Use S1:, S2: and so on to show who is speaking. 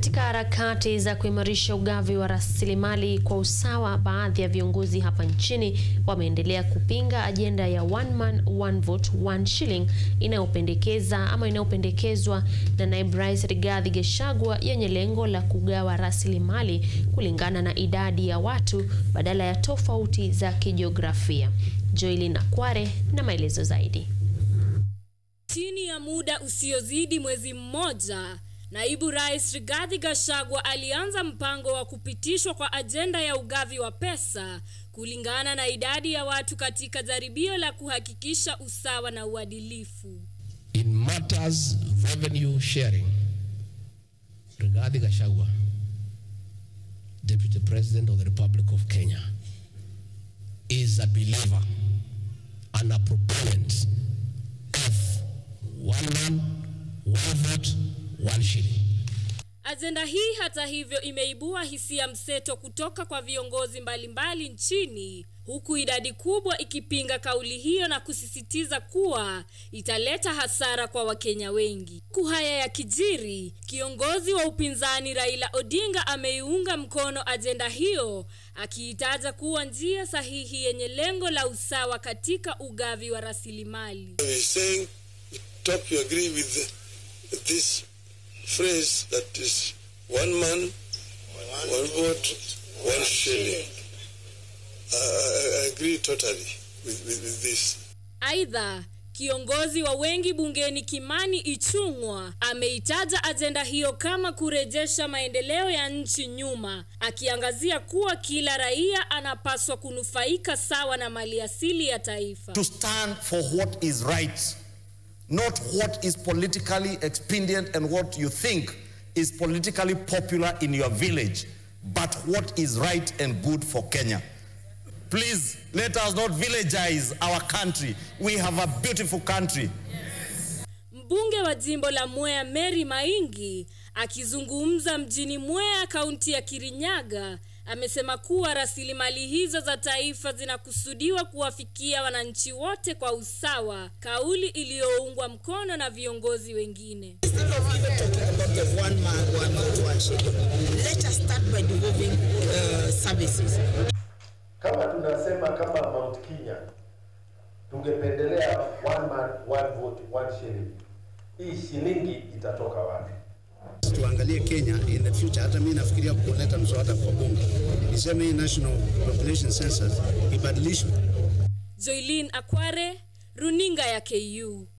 S1: Katika harakati za kuimarisha ugavi wa rasilimali kwa usawa, baadhi ya viongozi hapa nchini wameendelea kupinga ajenda ya one man one vote one shilling inayopendekeza ama inayopendekezwa na naibu rais Rigathi Gachagua yenye lengo la kugawa rasilimali kulingana na idadi ya watu badala ya tofauti za kijiografia. Joylin Akware na maelezo zaidi.
S2: Chini ya muda usiozidi mwezi mmoja, Naibu Rais Rigathi Gachagua alianza mpango wa kupitishwa kwa ajenda ya ugavi wa pesa kulingana na idadi ya watu katika jaribio la kuhakikisha usawa na uadilifu.
S3: In matters revenue sharing, Rigathi Gachagua, Deputy President of the Republic of Kenya, is a believer and a proponent of one man, one vote, one shilling.
S2: Ajenda hii hata hivyo imeibua hisia mseto kutoka kwa viongozi mbalimbali nchini huku idadi kubwa ikipinga kauli hiyo na kusisitiza kuwa italeta hasara kwa Wakenya wengi. Huku haya ya kijiri, kiongozi wa upinzani Raila Odinga ameiunga mkono ajenda hiyo akiitaja kuwa njia sahihi yenye lengo la usawa katika ugavi wa rasilimali.
S4: saying, top you agree with this phrase that is one man, one vote, one shilling. I, I, I agree totally with, with, with this.
S2: Aidha, kiongozi wa wengi bungeni Kimani Ichung'wa ameitaja ajenda hiyo kama kurejesha maendeleo ya nchi nyuma, akiangazia kuwa kila raia anapaswa kunufaika sawa na maliasili ya taifa.
S5: to stand for what is right, not what is politically expedient and what you think is politically popular in your village, but what is right and good for Kenya. Please let us not villagize our country. We have a beautiful country.
S2: Mbunge wa jimbo la Mwea Mary Maingi akizungumza mjini Mwea, kaunti ya Kirinyaga, amesema kuwa rasilimali hizo za taifa zinakusudiwa kuwafikia wananchi wote kwa usawa, kauli iliyoungwa mkono na viongozi wengine.
S6: Instead of even talking about the one man, one vote, one shilling, let us start by devolving uh, services.
S7: Kama tunasema kama Mount Kenya tungependelea one man one vote one shilling, hii shilingi itatoka wapi?
S8: tuangalie Kenya in the future. Hata mimi nafikiria kuleta mswada kwa bunge, niseme hii national population census ibadilishwe.
S2: Joylin Akware, runinga ya KU.